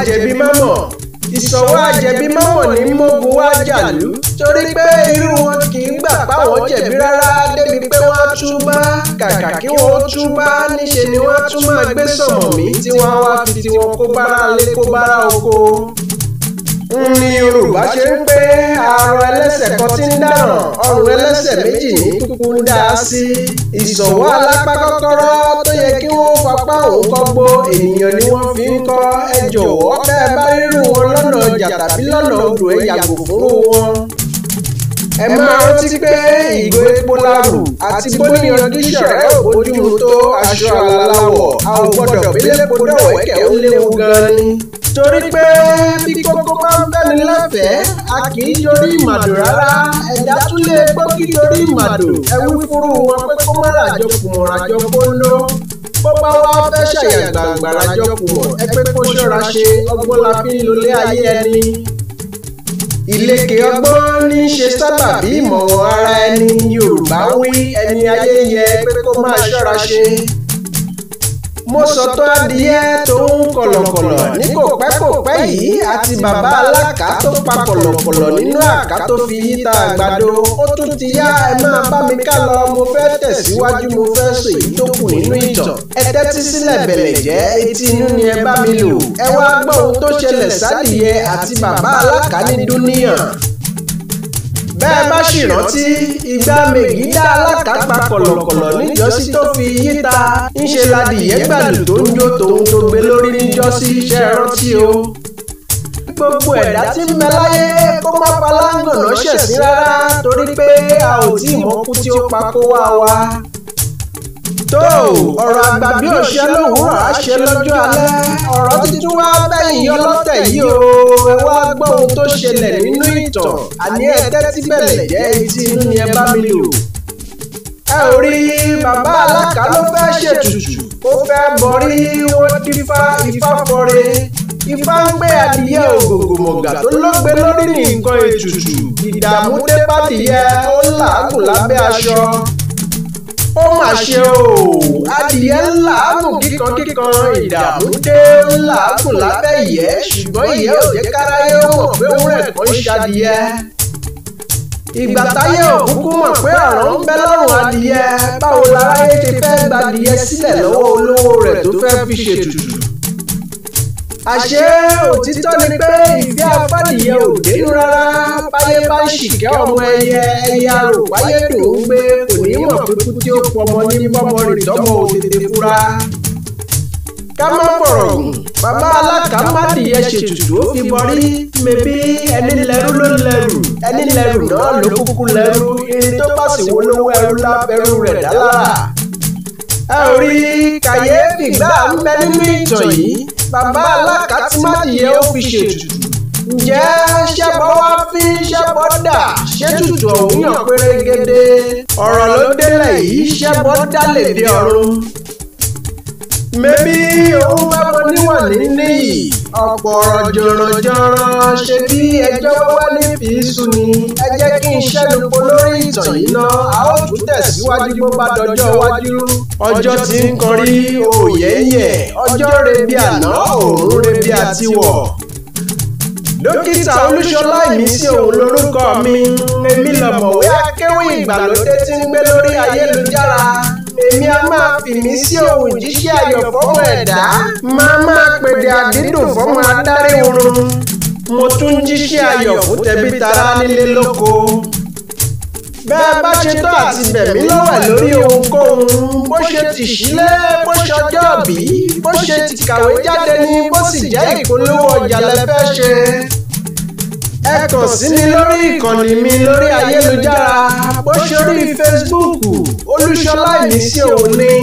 àjẹbí mámọ̀ ìsọ̀wọ́ àjẹbí mámọ̀ ní mógun wá jàlú torí pé irú wọn kì í gbà páwọn jẹ̀bi rárá débi pé wọ́n á túbá kàkà kí wọ́n túbá níṣe ni wọ́n á tún máa gbé sọ̀mọ̀mí tí wọ́n á wá fi tiwọn kó bára lé kó bára oko ní yorùbá ṣe ń pé àrùn ẹlẹ́sẹ̀ kan tí ń dáràn ọrùn ẹlẹ́sẹ̀ méjì ní kúkú ń dá a sí. ìṣòwò alápá kọ́kọ́rọ́ tó yẹ kí wọ́n fapá òun kọ́gbó ènìyàn ni wọ́n fi ń kọ́ ẹ jọ̀wọ́ bẹ́ẹ̀ bá rírun wọn lọ́nà ọjà tàbí lọ́nà odò ẹ yàgò fún wọn. ẹ máa rántí pé ìgò epo láàrù àti bóníyan díṣọ̀rẹ́ òbójúmu tó aṣọ àlàláwọ̀ a ò gbọ́dọ̀ gbélé po dọ̀wẹ́kẹ̀ ó léwu gan-an ni torí pé bí kókó bá ń bẹ́ni lẹ́fẹ̀ẹ́ a kì í yorí ìmàdò rárá ẹ̀dá tún lè gbọ́ kí yorí ìmàdò ẹ̀wí fúru wọn pé kó má ràjọ kùmọ̀ ràjọ kóńdó bó bá wá fẹ́ ṣàyà gbàgbà ràjọ kùmọ̀ ẹ pé kó ṣọ́ra ṣe ọgbọ́n la fi ń lolé ayé ẹni. ìlẹ̀kẹ̀ ọgbọ́n ní í ṣe sábàbí ìmọ̀ràn ara ẹni Yorùbá wí ẹni ayé yẹ pé kó máa ṣọ́ra ṣe mo sọ̀tọ̀ adìyẹ tó ń kọ̀lọ̀kọ̀lọ̀ ní kò pẹ́ kò pẹ́ yìí àti bàbá alákà tó pa kọ̀lọ̀kọ̀lọ̀ nínú àká tó fi yíta àgbàdo ó tún ti yá ẹ máa bá mi ká lọ mo fẹ́ tẹ̀síwájú mo fẹ́ sọ èyí tó kù nínú ìtàn ẹ tẹ́tí sílẹ̀ bẹ̀lẹ̀ jẹ́ etí inú ni ẹ bá mi lò ẹ wá gbọ́ ohun tó ṣẹlẹ̀ sádìyẹ àti bàbá alákà ní dúníyàn bẹ́ẹ̀ bá sì rántí ìgbà mègídá alákàpá kọ̀lọ̀kọ̀lọ̀ níjọ́sí tó fi yíta ńṣe ladìyẹ gbàlù tó ń jó tòun tó gbé lórí níjọ́sí iṣẹ́ rántí o. gbogbo ẹ̀dá tí ń bẹ láyé kó má palángànà ṣẹ̀sín rárá torí pé a ò tí ì mọ́kú tí ó pa kó wá wa tó ọ̀rọ̀ àgbà bí òṣìṣẹ́ lòwúrọ̀ á ṣe lọ́jọ́ alẹ́ ọ̀rọ̀ tuntun wá bẹ́yìn ọlọ́tẹ̀ yìí o ẹ wá gbọ́ ohun tó ṣẹlẹ̀ nínú ìtàn àní ẹ tẹ́tí bẹ̀lẹ̀ jẹ́ etí inú ni ẹ bá mi lò. ẹ ò rí bàbá alákà ló fẹ́ ṣètùtù ó fẹ́ bọrí wọ́n dífá ifá fọre ifá ń gbé adìyẹ ògògò mọ̀gà tó lógbe lórí ní nǹkan ètùtù ìdààmú dé bádìyẹ ó làágùn lábẹ́ aṣọ ó mà ṣe o adìyẹ ńlá àgùn kíkan kíkan ìdààmú dé ńlá àgùn lábẹ́ ìyẹ́ ṣùgbọ́n ìyẹ́ ò jẹ́ káráyé ó mọ̀ pé òun rẹ̀ kàn ń ṣadìyẹ. ìgbà táyé òkúkú mọ̀ pé ọ̀rọ̀ ń bẹ lọ́rùn adìyẹ báwo láráyé ṣe fẹ́ gbadìyẹ sílẹ̀ lọ́wọ́ olówó rẹ̀ tó fẹ́ fi ṣètùtù. àṣé òtítọ́ ni pé ìfẹ́ afádìyẹ ò dénú rárá báyé bá ń ṣìkẹ́ ọmọ ẹyẹ ẹyẹ arò báyé dùn ún gbé kò ní mọ̀ pé kú tí ó pọmọ ní bọ́mọ rìn tọ́mọ ò tètè fura. ká má fọ̀rọ̀ gùn bàbá alákàmádìyẹ ṣètùtù ó fi bọrí mẹ́bí ẹni lẹ́rú ló lẹ́rù ẹni lẹ́rù náà ló kúkú lẹ́rù irin tó bá sì wó lówó ẹrú lábẹ́rú rẹ̀ dálára. ẹ ò rí kàyéfì gbà ń bẹ nínú ìtàn yìí bàbá alákàtúmádìyẹ ó fi ṣètùtù ǹjẹ́ ṣẹ́bọ̀ wá fi ṣẹ́bọ̀ dà ṣètùtù ọ̀hún yàn pérégede ọ̀rọ̀ ló délẹ̀ yìí ṣẹ́bọ̀ dálè dé ọ̀run. mẹ́bí òun bá bọ níwọ̀n níyì ọ̀pọ̀ ọ̀rọ̀ jọ̀rọ̀jọ̀rọ̀ ṣe bí ẹjọ́ wá ní fìísù ni ẹ jẹ́ kí n ṣẹ́nupo lórí ìtàn yìí ná a ó tún tẹ̀síwájú bó bá dọjọ́ iwájú. ọjọ́ tí ń kọrí òyẹ́yẹ́ ọjọ́ rebi àná òórùn rebi àtiwọ̀ dókítà olúṣọlá ìmísí òun lorúkọ mi èmi lọ̀mọ̀wé akéwì ìgbàlódé tí ń gbé lórí ayélujára èmi a máa fìmí sí ohun jíṣẹ́ ayọ̀ fọ́mọ ẹ̀dá máa máa pèdè àdídùn fọ́mọ adarí oorun mo tún jíṣẹ́ ayọ̀ fún tẹbí tará nílé lóko bẹ́ẹ̀ bá ṣe tó àti bẹ̀mí lọ́wọ́ lórí ohunkóhun bó ṣe ti sílé bó ṣọjọ́ bí bó ṣe ti kàwé jáde ní bó sì jẹ́ ìpolówó ọjà lẹ́fẹ́ ṣe. ẹ kàn sí mi lórí ìkànnì mi lórí ayélujára bó ṣe rí Facebook olúṣọlá ìmísí òun ní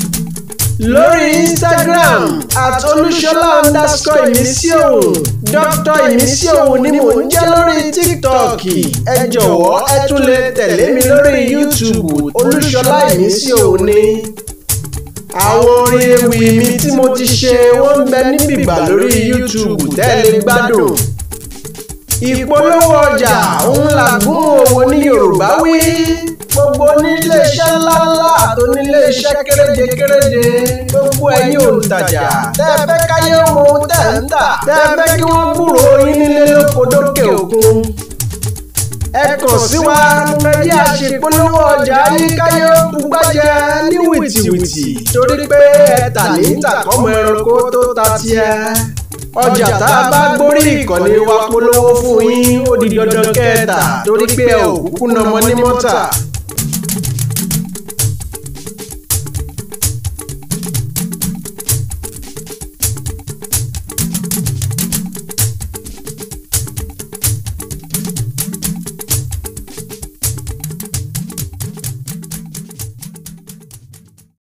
lórí Instagram at olúṣọlá underscore ìmísí òun dr ìmísí òun ni mò ń jẹ́ lórí TikTok ẹ jọ̀wọ́ ẹ tún lè tẹ̀lé mi lórí YouTube olúṣọlá ìmísí òun ni àwọn orin ewì mi tí mo ti ṣe wọ́n ń bẹ níbìbà lórí YouTube tẹ́lẹ̀ gbádùn ìpolówó ọjà òun làgún òwò ní Yorùbá wí gbogbo oníléeṣẹ́ ńláńlá àti onílé iṣẹ́ kéréje kéréje gbogbo ẹ̀yin òǹtajà tẹ́ ẹ fẹ́ káyé ohun ohun tẹ́ ń tà tẹ́ ẹ fẹ́ kí wọ́n gbúrò yín nílé lóko dókè òkun ẹ kàn sí wa ẹyẹ àṣepolówó ọjà yín káyé bugbájẹ ní wìtìwìtì torí pé ẹ tà ní tàkọ́mọ ẹranko tó ta tiẹ̀ ọjà tá a bá gbórí ìkànnì wa polówó fún yín ó di dandan kẹta torí pé ẹ ò kúkú nàmọ ní mọ́tà